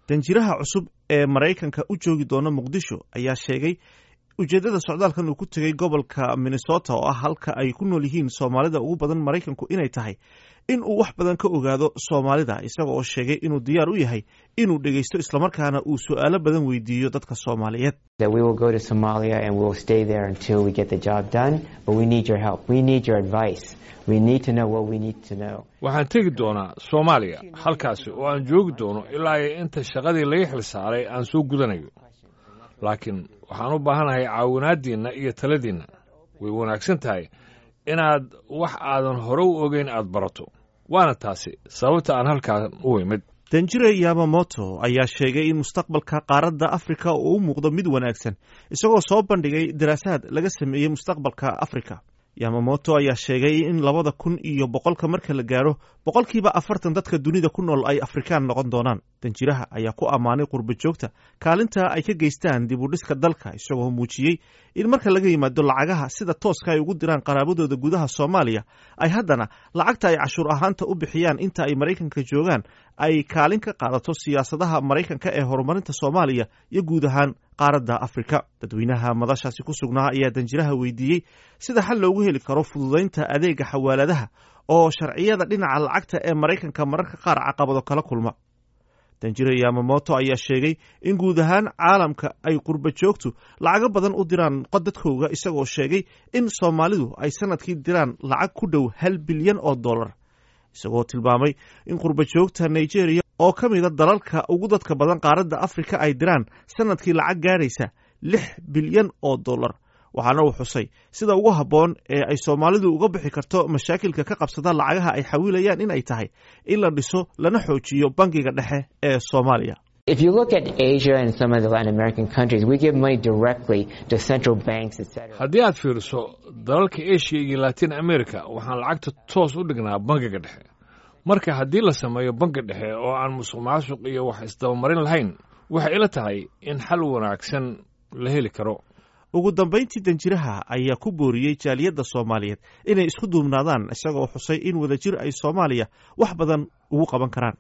danjiraha cusub ee maraykanka u joogi doona muqdisho ayaa sheegay ujeeddada socdaalkan uu ku tegey gobolka minnesota oo ah halka ay ku nool yihiin soomaalida ugu badan maraykanku inay tahay in uu wax badan ka ogaado soomaalida isaga oo sheegay inuu diyaar u yahay inuu dhegeysto islamarkaana uu su'aalo badan weydiiyo dadka soomaaliyeed waxaan tegi doonaa soomaaliya halkaasi oo aan joogi doono ilaa iyo inta shaqadii laga xil saaray aan soo gudanayo laakiin waxaan u baahanahay caawinaaddiinna iyo taladiinna way wanaagsan tahay inaad wax aadan hore u ogeyn aad barato waana taasi sababta aan halkaan u imid danjire yamamoto ayaa sheegay in mustaqbalka qaaradda afrika uu u muuqdo mid wanaagsan isagoo soo bandhigay daraasaad laga sameeyey mustaqbalka afrika yamamoto ayaa sheegay in labada kun iyo boqolka marka la gaaro boqolkiiba afartan dadka dunida ku nool ay afrikaan noqon doonaan danjiraha ayaa ku ammaanay qurba joogta kaalinta ay ka geystaan dib u dhiska dalka isagoo muujiyey in marka laga yimaado lacagaha sida tooska ay ugu diraan qaraabadooda gudaha soomaaliya ay haddana lacagta ay cashuur ahaanta u bixiyaan inta ay maraykanka joogaan ay kaalin ka qaadato siyaasadaha maraykanka ee horumarinta soomaaliya iyo guud ahaan qaaradda afrika dadweynaha madashaasi ku sugnaa ayaa danjiraha weydiiyey sida xal loogu heli karo fududaynta adeega xawaaladaha oo sharciyada dhinaca lacagta ee maraykanka mararka qaar caqabado kala kulma danjire yamamoto ayaa sheegay in guud ahaan caalamka ay qurba joogtu lacago badan u diraan dadkooga isagoo sheegay in soomaalidu ay sanadkii diraan lacag ku dhow hal bilyan oo dollar isagoo tilmaamay in qurba joogta nigeria oo ka mida dalalka ugu dadka badan qaaradda afrika ay diraan sanadkii lacag gaadhaysa lix bilyan oo dollar waxaana uu xusay sida ugu habboon ee ay soomaalidu uga bixi karto mashaakilka ka qabsada lacagaha ay xawiilayaan in ay tahay in la dhiso lana xoojiyo bangiga dhexe ee soomaaliya haddii aad fiiriso dalalka asia iyo latin america waxaan lacagta toos u dhignaa bangiga dhexe marka haddii la sameeyo bangi dhexe oo aan musuq maasuq iyo wax isdabamarin lahayn waxay ila tahay in xal wanaagsan la heli karo ugu dambayntii danjiraha ayaa ku booriyey jaaliyadda soomaaliyeed inay isku duubnaadaan isagoo xusay in wadajir ay soomaaliya wax badan ugu qaban karaan